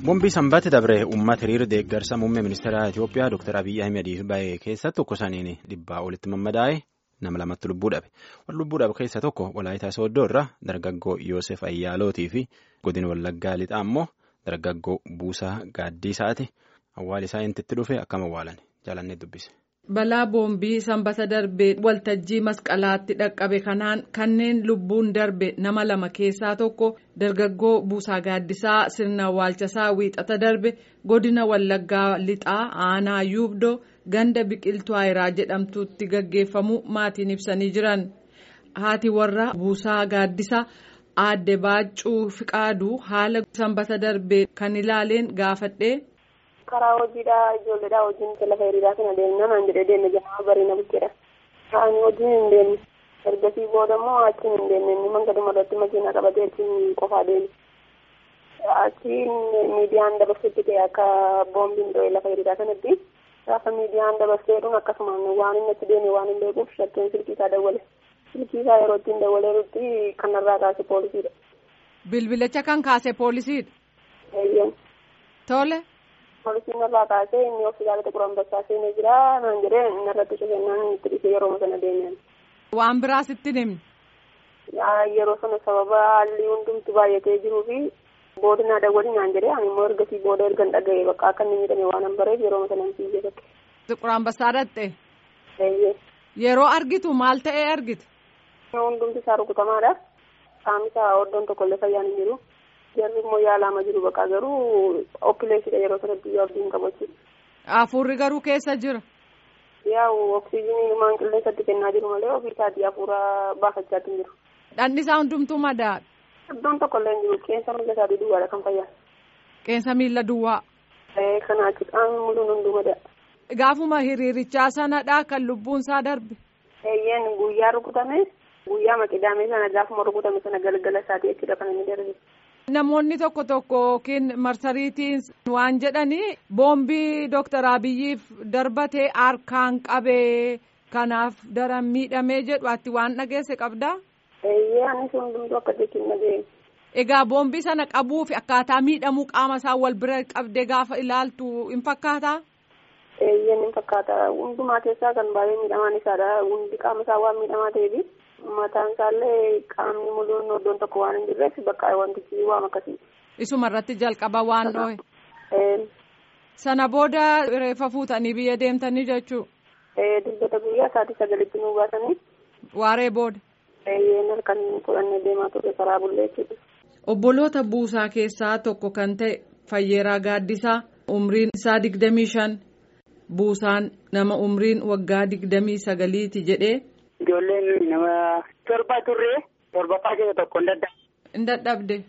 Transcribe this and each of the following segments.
Bombii sanbaatti dabre uummata hiriira deeggarsa muummee ministeera Itoophiyaa Dr. Abiyyi Ahimad bahe keessa tokko saniin dhibbaa olitti mammadaa'e nama lamatti lubbuu dhabe. Warri lubbuu dhabe keessa tokko Walaayitaa Sooddoo irraa dargaggoo Yoosef Ayyaalootii fi godina Wallaggaa lixaa immoo dargaggoo Buusaa Gaaddiisaati. Awwaal isaa intitti dhufe akkam awwaalan jaalannee dubbise. Balaa boombii sanbata darbee waltajjii masqalaatti dhaqqabe kanaan kanneen lubbuun darbe nama lama keessaa tokko dargaggoo Buusaa Gaaddisaa sirna awwaalchasaa wiixata darbe godina Wallaggaa lixaa aanaa yuubdoo ganda biqiltuu ayiraa jedhamtutti gaggeeffamu maatiin ibsanii jiran. Haati warra Buusaa Gaaddisaa aadde Baaccuu Fiqaaduu haala sanbata darbee kan ilaaleen gaafadhee. karaa hojiidhaa ijoolleedhaa wajjin lafa hiriiraa kana deemna naan jedhee deemne jedhama bareena bukkeedha. Kaanii wajjin hin deemne. Ergasii booda immoo achiin hin deemne inni mangaduma irratti makiinaa qabatee achiin qofaa deeme. Achiin miidiyaan dabarsutti ta'e akka boombiin dho'e lafa hiriiraa kanatti gaafa miidiyaan dabarseedhuun akkasumaan waan inni achi deeme waan hin beekuuf shakkeen silkii isaa dawwale. Silkii isaa yeroo ittiin dawwaleerutti kanarraa kaase poolisiidha. Bilbilicha kan kaase poolisiidha. Eeyyeen. Tole. Poolisiin irraa kaasee inni hospitaala xiqqoo ambassaa seenee jira naan jedhee inni irratti shakennaan itti dhufee yeroo sana deemeen. Waan biraas itti himne. Yeroo sana sababa haalli hundumtu baay'atee jiruu fi boodinaa dawwalii naan jedhee ani immoo ergasii booda ergan dhaga'e bakka akka inni miidhame waan hin bareef yeroo sana hin fiigee bakke. Xiqqoo ambassaa dhatte. Eeyyee. Yeroo argitu maal ta'ee argite? Hundumti isaa rukutamaadha. Qaamni isaa hoddoon tokkollee fayyaan hin jiru. Jarri immoo yaalaama jiru bakka garuu okkileessidha yeroo sanatti iyyuu abdiin qabachuudha. Hafuurri garuu keessa jira. Yaa'u oksijiinii maan qilleensatti kennaa jiru malee ofii isaatii hafuura baafachaa hin jiru. Dhandhi isaa hundumtuu madaadha. Iddoon tokkollee hin jiru qeensa miila isaatii duwwaadha kan fayyaa. Qeensa miila duwwaa. Kana achi qaamni muluun hunduu madaadha. Gaafuma hiriirichaa sanadhaa kan lubbuun isaa darbe. Eeyyeen guyyaa rukutame guyyaa maqidaamee sana gaafuma rukutame sana galgala isaatii jechuudha kan inni darbe. Namoonni tokko tokko yookiin marsariitiin waan jedhanii boombii Dooktar Abiyyiif darbatee harkaan qabee kanaaf daran miidhamee jedhu ati waan dhageesse qabdaa? Eeyyee anis hundumtuu akka jechuun dhageenye. Egaa boombii sana qabuu fi akkaataa miidhamuu qaama isaa wal bira qabdee gaafa ilaaltu hin fakkaataa? Eeyyeen hin fakkaata. Hundumaa keessaa kan baay'ee miidhamaan isaadha. Hundi qaama isaa waan miidhamaa ta'eefi. mataan isaallee qaamni muluun iddoon tokko waan hin jirreef bakka wantichi waan akkasii. Isuma irratti jalqaba waan dhohe. Sana booda reeffa fuutanii biyya deemtanii jechuu. Dilbata guyyaa sa'aatii sagalitti nu baasanii. Waaree booda. Eeyyeen halkan fudhannee deemaa turre karaa bullee jechuudha. Obboloota buusaa keessaa tokko kan ta'e Fayyeeraa Gaaddisaa umriin isaa digdamii shan buusaan nama umriin waggaa digdamii sagaliiti jedhee. Ijoolleen nama torba turre torbaffaa keessa tokko hin dadhabde. Hin dadhabde.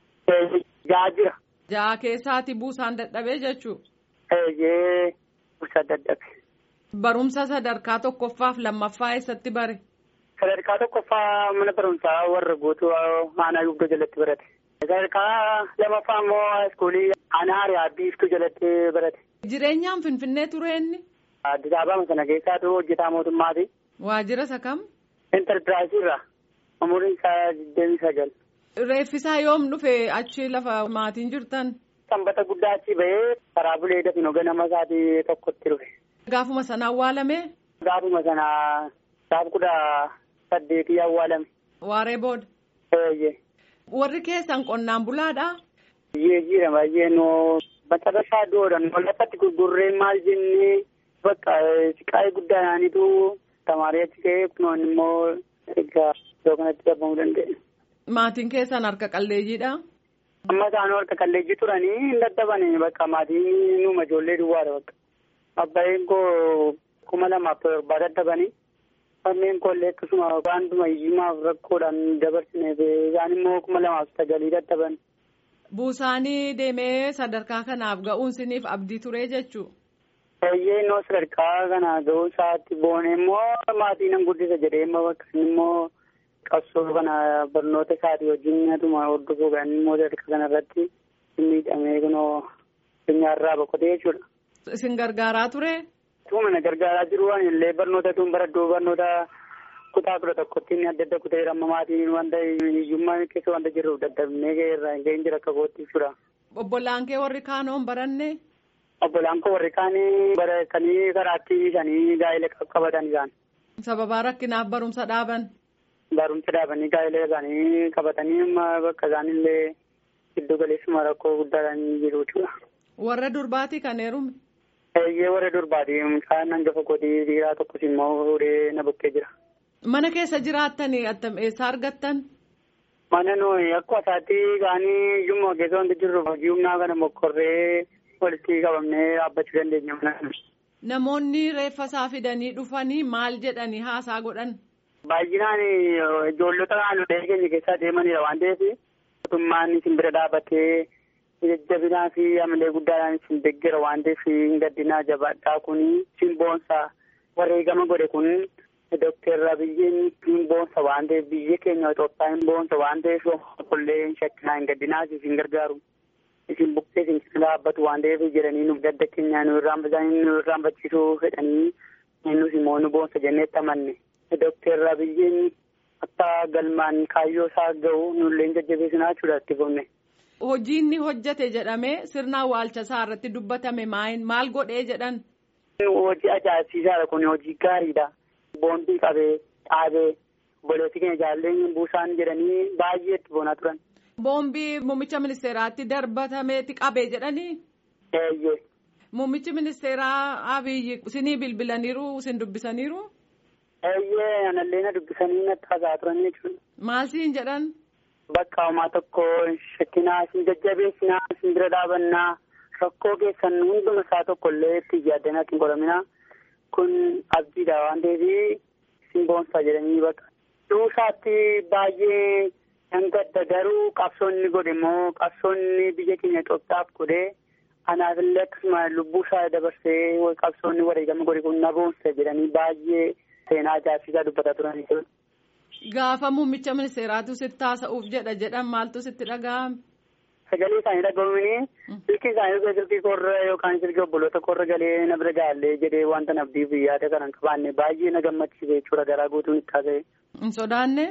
Ja'a jira. Ja'a keessaati buusaan dadhabee jechuu. Eeyyee buusaa dadhabe. Barumsa sadarkaa tokkoffaaf lammaffaa eessatti bare? Sadarkaa tokkoffaa mana barumsaa warra guutuu aanaa yuubdoo jalatti barate. Sadarkaa lamaffaa immoo iskuulii aanaa hariyaa biiftuu jalatti barate. Jireenyaan Finfinnee ture inni? Addis Ababa sana keessaatu hojjetaa mootummaati. Waajjira isa kam? Enterpiraayisii irraa umuriin isaa digdamii sagal. Reeffisaa yoom dhufe achi lafa maatiin jirtan? Sanbata guddaa achi bahee karaa bulee dafin ganama isaatii tokkotti dhufe. Gaafuma sana awwaalame? Gaafuma sana gaaf kudha saddeetii awwaalame. Waaree booda? Eeyyee. Warri keessan qonnaan bulaadhaa? Biyyee jira baay'ee noo macarrasaa doodhan lafatti gurgurree maal jennee bakka siqaa'ee guddaadhaanitu tamaarii achi ka'ee kunoon immoo egaa iddoo kanatti dhabamuu danda'e. Maatiin keessan harka qalleeyyiidha? Amma isaanuu harka qalleeyyii turanii hin dadhabanii bakka maatiin nuuma ijoollee duwwaadha bakka. Abbaayeen koo kuma lamaaf torbaa dadhabanii kanneen koollee akkasuma waantuma hiyyummaaf rakkoodhaan dabarsineef isaan immoo kuma lamaaf sagalii dadhaban. Buusaanii deemee sadarkaa kanaaf ga'uun siniif abdii turee jechuu? Eeyyee innoo sadarkaa kana ga'uu isaatti boone immoo maatii nan guddisa jedhee immoo bakka immoo qabsoo kana barnoota isaatii wajjin atuma hordofuu kan immoo sadarkaa kanarratti miidhamee kunoo addunyaarraa boqotee jechuudha. Isin gargaaraa ture? Tuma na gargaaraa jiru waan illee barnoota tun baradhuu barnoota kutaa kudha tokkotti inni adda adda kutee amma maatiin wanta hiyyummaa keessa wanta jirruuf dadhabnee irraa hin jira akka kootti jechuudha. Obbolaan kee warri kaanoon baranne. Obbolaan koo warri kaanii baratanii karaatti dhiisanii gaa'ela qaqqabatan isaan. Sababaa rakkinaaf barumsa dhaaban. Barumsa dhaabanii gaa'ela isaanii qabatanii bakka isaanillee giddu galeessuma rakkoo guddaadhaan jiru jechuudha. Warra durbaatii kan heerume. Eeyyee warra durbaatii mucaan hangafa godii dhiiraa tokkos immoo fuudhee na bukkee jira. Mana keessa jiraattanii attam eessaa argattan? Mana nuyi akkuma isaatti kaanii iyyummaa keessa wanti jirru hojii humnaa kana mokkorree walitti qabamnee dhaabbachuu dandeenya mana. Namoonni reeffa isaa fidanii dhufanii maal jedhanii haasaa godhan? Baay'inaan ijoollota naannolee keenya keessaa deemanidha waan ta'eef mootummaan isin bira dhaabbatee jajjabinaa fi amalee guddaadhaan isin deeggera waan ta'eef hin gaddinaa jabaadhaa kun isin boonsa wareegama godhe kun Dookter Abiyyiin hin boonsa waan ta'eef biyya keenya Itoophiyaa hin boonsa waan ta'eef qollee hin shakkinaa hin gaddinaa isin gargaaru. Isin buqqee isin keessa dhaabbatu waan ta'eef jedhanii nuuf gadda keenya nu irraanfachiisuu fedhanii nus immoo nu boonsa jenneetti amanne. Dookter Abiyyiin akka galmaan kaayyoo isaa gahu nullee jajjabeessinaa jechuudha itti fufne. Hojii inni hojjete jedhamee sirna awwaalcha isaa irratti dubbatame maal godhee jedhan? Hojii ajaa'ibsiisaadha kun hojii gaariidha. Boondii qabee dhaabee obboleettii keenya jaalleen buusaan jedhanii baay'ee itti boonaa turan. Boombii muummicha ministeeraatti darbatameeti qabee jedhanii? Eeyyee. Muummichi ministeeraa Abiyyi isinii bilbilaniiru isin dubbisaniiru? Eeyyee anallee na dubbisanii natti haasa'aa turan jechuudha. Maal siin jedhan? Bakka homaa tokko shakkinaa isin jajjabeessinaa isin bira dhaabannaa rakkoo keessan hunduma isaa tokko illee itti yaaddanaa ittiin godhaminaa kun abdiidha waan ta'eef isin boonsaa jedhanii bakka. Duusaatti baay'ee nan gadda garuu qabsoonni godhe immoo qabsoonni biyya keenya Itoophiyaaf godhe anaafillee akkasuma lubbuu isaa dabarsee qabsoonni wareegama godhe kun na boonsa jedhanii baay'ee seenaa ajaa'ibsiisaa dubbataa turanii jiru. Gaafa muummicha ministeeraatu sitti haasa'uuf jedha jedhan maaltu sitti dhaga'ame? Sagalee isaanii dhaga'uun silkii isaanii silkii korra yookaan silkii obboloota korra galee na bira gaallee jedhee wanta nabdiif yaada kana qabaanne baay'ee na gammachiise jechuudha garaa guutuun itti haasa'e. Hin sodaanne?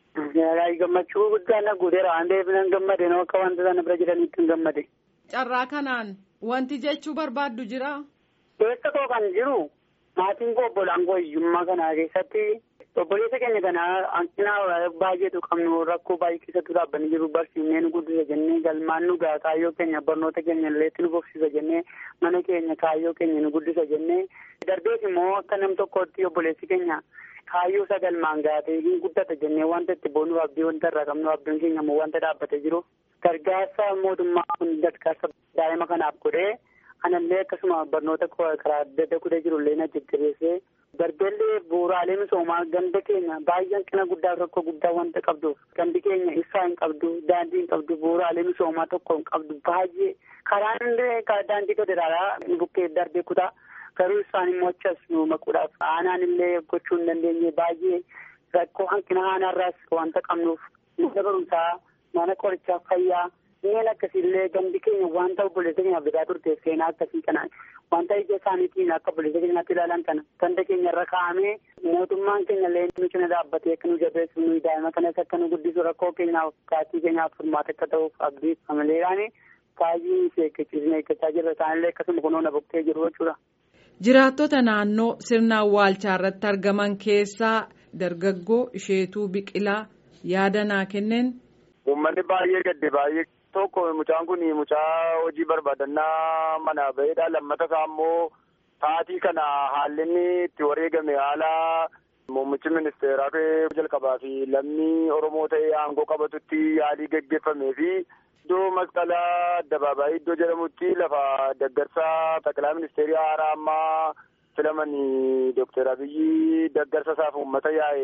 Gammachuu guddaa na guuteera waan ta'eef nan gammade noo akka wanta sana bira jiranitti hin gammade. Carraa kanaan wanti jechuu barbaaddu jira? Keessa koo kan jiru maatiin koo obbolaan koo hiyyummaa kana keessatti obboleessa keenya kana hanqina baay'eetu qabnu rakkoo baay'ee keessatti dhaabbanii jiru barsiifnee nu guddisa jennee galmaan nu gaha kaayyoo keenya barnoota keenya illeetti nu bobsisa jennee mana keenya kaayyoo keenya nu guddisa jennee darbees immoo akka nam tokkotti obboleessi keenya kaayyoo isa galmaan gahatee hin guddata jennee wanta itti boonuuf abdii wanta irraa qabnu abdiin keenya immoo wanta dhaabbatee jiru gargaarsa mootummaa kun gargaarsa daa'ima kanaaf godhee anallee akkasuma barnoota karaa adda adda kudee jirullee na jajjabeessee darbeellee bu'uuraalee misoomaa ganda keenya baay'ee hanqina guddaa rakkoo guddaa wanta qabduuf gandi keenya ibsaa hin qabdu daandii hin qabdu bu'uuraalee misoomaa tokko hin qabdu baay'ee karaan illee daandii federaalaa bukkee darbee kutaa garuu isaan immoo achas nu maquudhaaf aanaan illee gochuu hin dandeenye baay'ee rakkoo hanqina aanaarraas wanta qabnuuf mana barumsaa mana qorichaa fayyaa Inneen akkasiillee gandi keenya wanta obboleessa keenyaaf bitaa turteef seenaa akkasii kana wanta ija isaaniitiin akka obboleessa keenyaatti ilaalan kana ganda keenya irra kaa'amee mootummaan keenya illee nu cina dhaabbatee akka nu jabeessu nu daa'ima kanas akka nu guddisu rakkoo keenyaaf kaatii keenyaaf furmaata akka ta'uuf abdii amaleedhaan baay'ee si eeggachiisne eeggachaa jirra isaanillee akkasuma kunoo na boqtee jiru jechuudha. Jiraattota naannoo sirna awwaalchaa irratti argaman keessaa dargaggoo isheetuu biqilaa yaada naa kenneen. Uummanni baay'ee gadde baay'ee tokko mucaan kun mucaa hojii barbaadannaa mana ba'eedha lammata isaa immoo sa'aatii kana haalli inni itti wareegame haala muummichi ministeeraa jalqabaa fi lammii oromoo ta'ee aangoo qabatutti yaalii geggeeffamee fi iddoo masqalaa addabaabaayii iddoo jedhamutti lafa deggarsaa taqilaa ministeerii haaraa ammaa filamanii dookter abiyyi deggarsa isaaf uummata yaa'e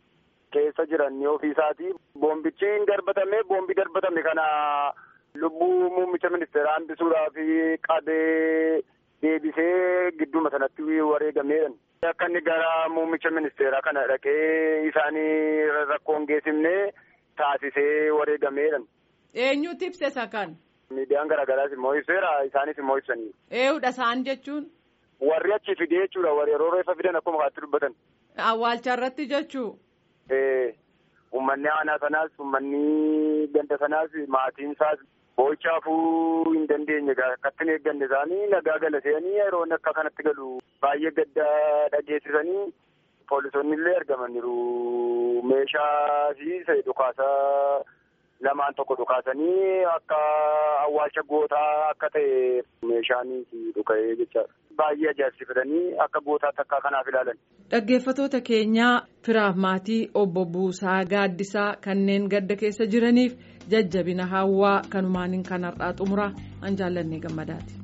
keessa jiran ofiisaati. Boombichi hin darbatame boombi darbatame kana lubbuu muummicha ministeeraa hambisuudhaaf qabee deebisee gidduma sanatti wareegameedha. Akka inni gara muummicha ministeeraa kana dhaqee isaanii rakkoon geessifne taasisee wareegameedha. Eenyutu ibse isa kan? Miidiyaan garaagaraas immoo ibseera isaanis immoo ibsanii. Eeyyudha isaan jechuun? Warri achi fidee jechuudha warri yeroo reeffa fidan akkuma kaatti dubbatan. Awwaalcha irratti jechuu? Uummanni aanaa sanaas uummanni ganda sanaas maatiin isaas boo'ichaafuu hin dandeenye akkatti hin eegganne isaanii nagaa galatanii yeroo akka kanatti galu baay'ee gadda dhageessisanii poolisoonni illee argamaniiru meeshaa fi dhukaasaa lamaan tokko dhukaasanii akka awwaalcha gootaa akka ta'e meeshaanis dhuka'ee jechaadha. Baay'ee ajaa'ibsiifatanii akka gootaatti akka kanaaf ilaalan. Dhaggeeffatoota keenyaa firaaf maatii obbo Buusaa Gaaddisaa kanneen gadda keessa jiraniif jajjabina hawwaa kanumaaniin kan har'aa xumuraa an jaallannee gammadaati.